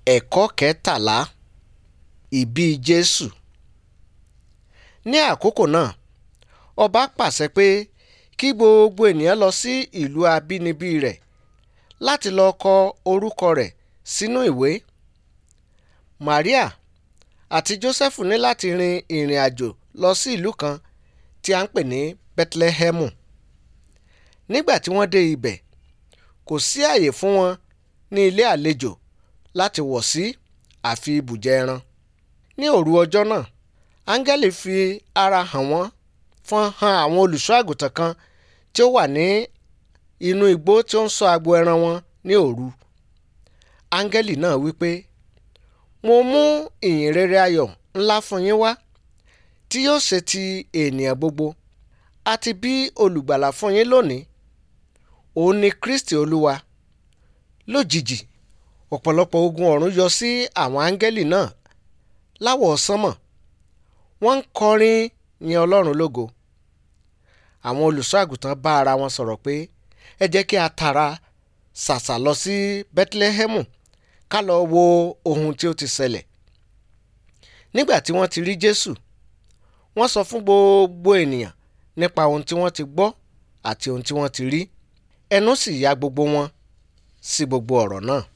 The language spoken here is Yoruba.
ẹ̀kọ́ kẹtàlá ìbí jésù ní àkókò náà ọba pàṣẹ pé kí gbogbo ènìyàn lọ sí ìlú abínibí rẹ̀ láti lọ kọ orúkọ rẹ̀ sínú ìwé maria àti joseph ní láti rin ìrìn àjò lọ sí ìlú kan tí a ń pè ní bethlehemu nígbà tí wọ́n dé ibẹ̀ kò sí àyè fún wọn ní ilé àlejò láti wọ̀ sí àfi ibùjẹ ẹran ní òru ọjọ́ náà áńgẹ́lì fi ara hàn wọ́n fọ́n hàn àwọn olùṣọ́ àgùntàn kan tí ó wà ní inú igbó tí ó ń ṣọ́ agbo ẹran wọn ní òru áńgẹ́lì náà wípé mo mú ìyìn rere ayọ̀ ńlá fún yín wá tí yóò ṣe ti ènìyàn gbogbo àti bí olùgbàlà fún yín lónìí òun ni kristi olúwa lójijì ọ̀pọ̀lọpọ̀ ogun ọ̀run yọ sí àwọn áńgẹ́lì náà láwọ̀ sánmọ̀ wọ́n ń kọrin yin ọlọ́run lógo àwọn olùṣọ́ àgùntàn bá ara wọn sọ̀rọ̀ pé ẹ jẹ́ kí a tara ṣàṣà lọ sí bethlehemu ká lọ wo ohun tí ó ti ṣẹlẹ̀ nígbà tí wọ́n ti rí jésù wọ́n sọ fún gbogbo ènìyàn nípa ohun tí wọ́n ti gbọ́ àti ohun tí wọ́n ti rí ẹnu sì ya gbogbo wọn sí gbogbo ọ̀rọ̀ náà